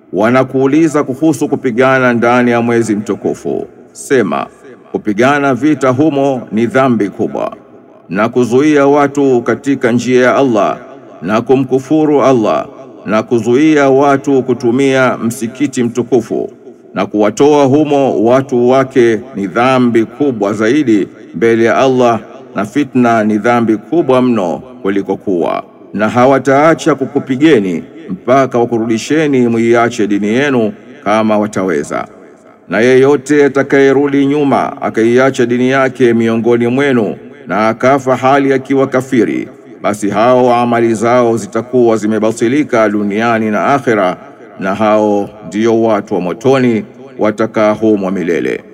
Wanakuuliza kuhusu kupigana ndani ya mwezi mtukufu. Sema, kupigana vita humo ni dhambi kubwa, na kuzuia watu katika njia ya Allah na kumkufuru Allah na kuzuia watu kutumia msikiti mtukufu na kuwatoa humo watu wake ni dhambi kubwa zaidi mbele ya Allah, na fitna ni dhambi kubwa mno kuliko kuwa. Na hawataacha kukupigeni mpaka wakurudisheni muiache dini yenu kama wataweza. Na yeyote atakayerudi nyuma akaiacha dini yake miongoni mwenu na akafa hali akiwa kafiri, basi hao amali zao zitakuwa zimebatilika duniani na akhera, na hao ndio watu wa motoni watakaa humo milele.